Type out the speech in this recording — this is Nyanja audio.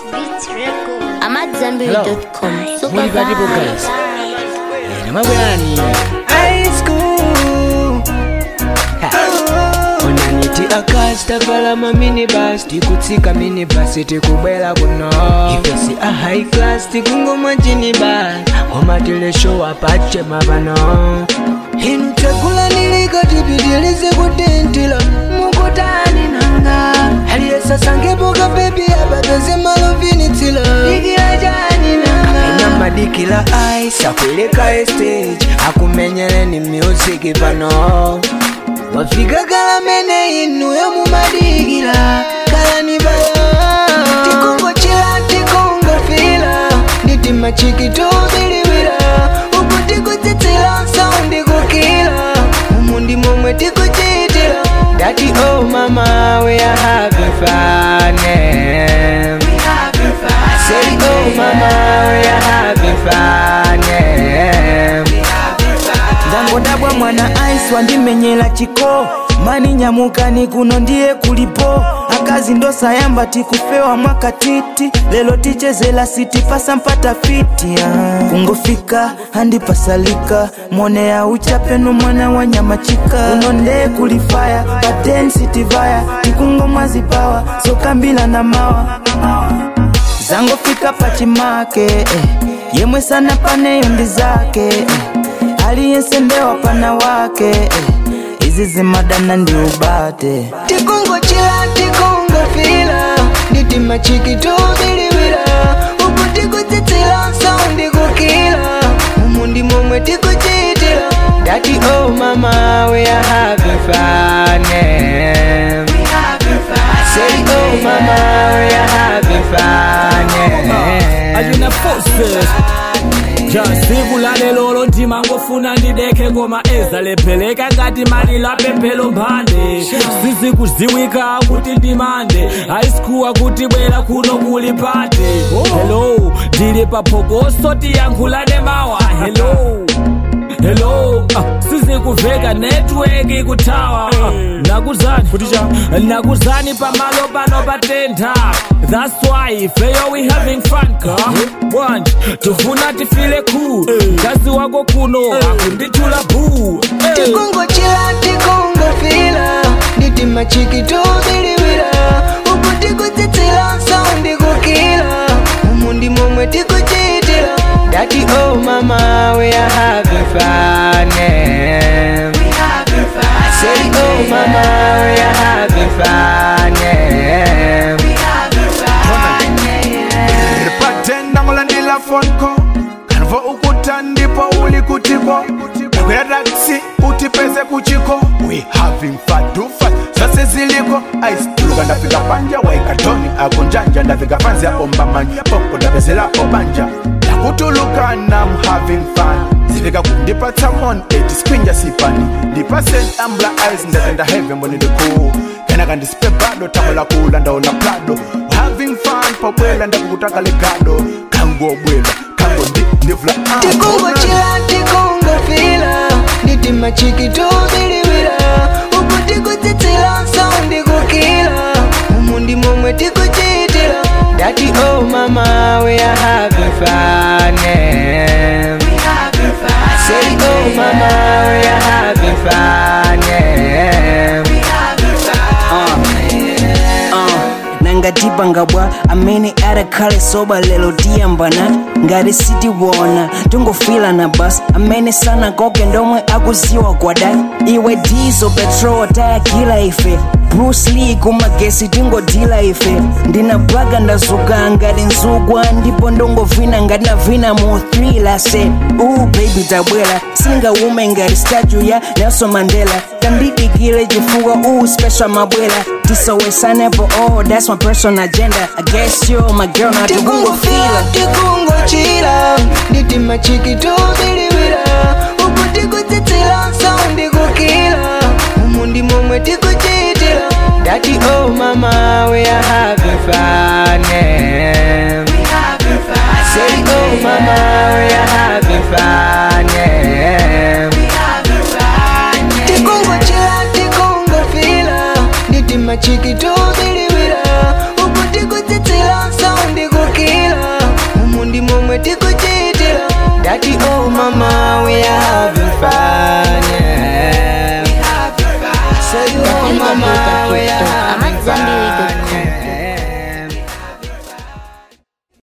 I'm at Zambiri.com. Super Muli karibu guys. Eh, namabwerani high school Ha. onaniti akasita valama minibus tikutsika minibus tikubwera kuno ifesi a high class tikungomwa jinibus komatilesho apache mavano inu tekulanilika tipitilize kutintila mukutani nanga aliyesasangepoka bebi apapeze malovinitsila ikila jani nanga ina madikila ice akweleka stage akumenyeleni music pano wafika kalamene inuyo mumadikila kalani bayo tikungochila tikungofila nitima chikitubiliwila uku tikutsitsila saundi kukila umu ndi momwe tikuchitila dati oh mama we are having fun eh. I say oh mama we are having fun eh. ndangodabwa mwana ice wandimenyera chiko mani nyamukani kuno ndiye kulipo akazi ndosayamba tikufewa mwaka titi lelo tichezela siti pasa mpata fiti ah. kungofika handipasalika mone ya uchapeno mwana wa nyamachika uno ndee kulifaya paten sitivaya tikungomwazipawa sokambila na mawa zangofika pachimake eh. yemwe sana paneyo ndi zake eh. aliyensendewa pana wake eh. izi zimadana ndi ubate tikungochila tikungofila nitima chikitubiliwila uku tikutsitsila saundi kukila umu ndi momwe tikuchitila dati oh mama we are having fun eh. I say oh mama we are having fun eh. ayina forces jasivulale lolo ndima ngofuna ndideke ngoma ezalepheleka ngati malilo apemphelo mphande sizikuziwika kuti ndimande ayisikuwa kuti bwera kuno kuli pate hello ndili paphokoso tiyankhulane mawa hello hello ah, sizikuveka network ikuthawa ah, nakuzani nakuzani pamalo pano patentha that's why feyo we having fun ka bwanji tifuna tifile cool kazi wako kuno akundithula boo hey. tikungochila tikungofila nitima chikitubiliwila uku tikutsitsila saundi kukila umu ndi momwe tikuchitila dati oh mama we are having fun eh. I say oh mama we are having fun eh. patenda ngolandila fonko kanvo ukuta ndipo uli kutiko nakwera taksi utipeze kuchiko we having fun do fun zase ziliko ice tuluka ndafika panja waikatoni akunjanja ndafika fanzi aomba manja popo ndapezelapo banja nakutuluka nam having fun zilika kundipatsa mon eti skwinja sipani ndipase ambla ice ndatenda heaven mboni ndikuu kana kandisipe bado tamu la kula ndaona prado having fun pobwela ndakukutaka legado kangobwela kango ndi ndivula ah, tikungochila tikungofila nitima chikitubiliwila uku tikutsitsila saundi kukila umu ndi momwe tikuchitila dati oh mama we are having fun eh. I say oh mama we are having fun eh. nangatipangabwa amene adakhale soba lero tiyambana ngati sitiwona tungofila na basi amene sanakoke ndomwe akuziwa kwada iwe dizo petrol tayakila ife bruce lee kumagesi tingodila ife ndinabaga ndazuka ngati nzugwa ndipo ndongovina ngati navina mu thriller se uh baby tabwera singaume ngati statue ya nelson mandela tandidikile chifukwa uh special mabwera tisowesanepo oh that's my personal agenda i guess you my girl na tikungofila tikungochila nitima chikitubiliwila uku tikutsitsila saundi kukila umu ndi momwe tikuchitila dati oh mama we are having fun eh. I say oh mama we are having fun eh. tikungochila tikungofila nitima chikitu